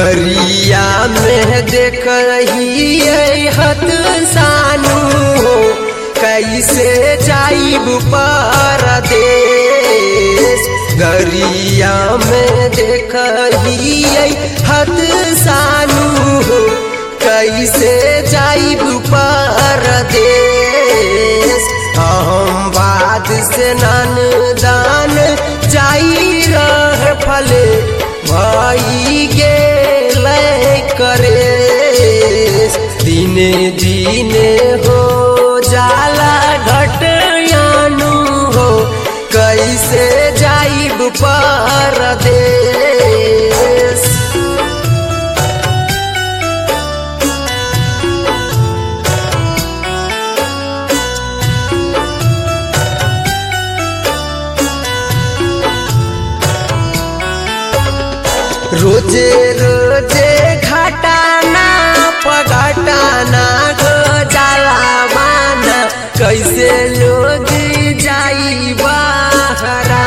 गरिया में देख रही हत सानू हो कैसे जाइब परदेश गरिया में देख रही हत सानू हो कैसे जाइब परदेश हम बाद से नन दान जाई रह फले भाई गेल करे दिने दिने हो जाला घटयानु हो कैसे जाइब परदेश रोजे रोजे घटाना पघटाना गो जाला माना कैसे लोग जाई बहरा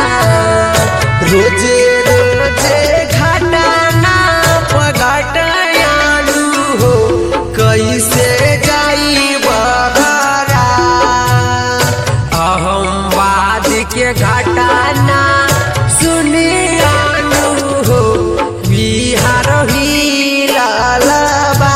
रोजे रोजे घटाना पघटायालू हो कैसे जाई बहरा अहमवाद के घटाना सुनियानु हो बिहार ही लालबा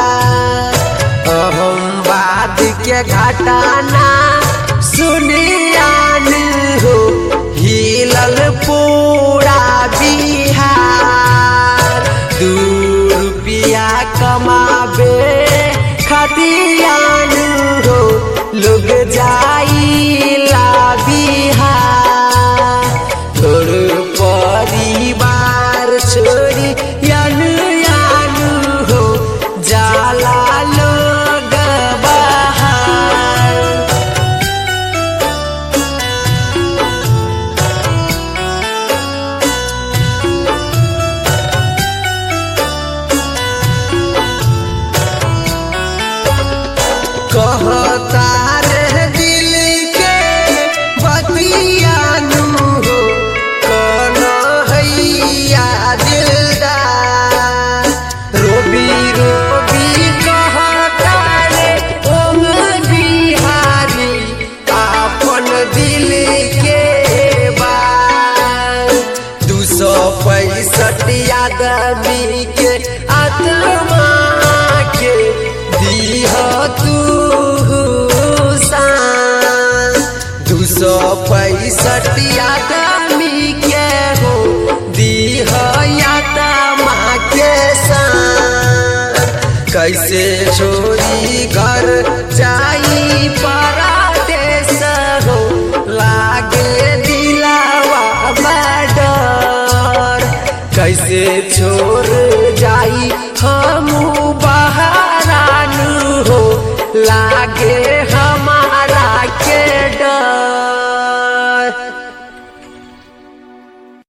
अहमवाद के घटाना सुनियानु हो हिलल पूरा बिहार दू रुपया कमाबे खतियानु हो लोग जाइला बिहार तोर परिवार छोड़ी यानु यानु हो जाला लोग बाहर कहता रे दिल के बतियानु हो कौन हैया दिलदार रोबी रोबी कहता रे ओम बिहारी अपन दिल के बात दू सौ पैंसठ आदमी के आत्मा के दीह तू शान दू सौ पैंसठ आदमी के हो दीह आत्मा के शान कैसे छोरी घर जाई परदेश हो लागे दिलावा में डर कैसे छोड़ जाई हम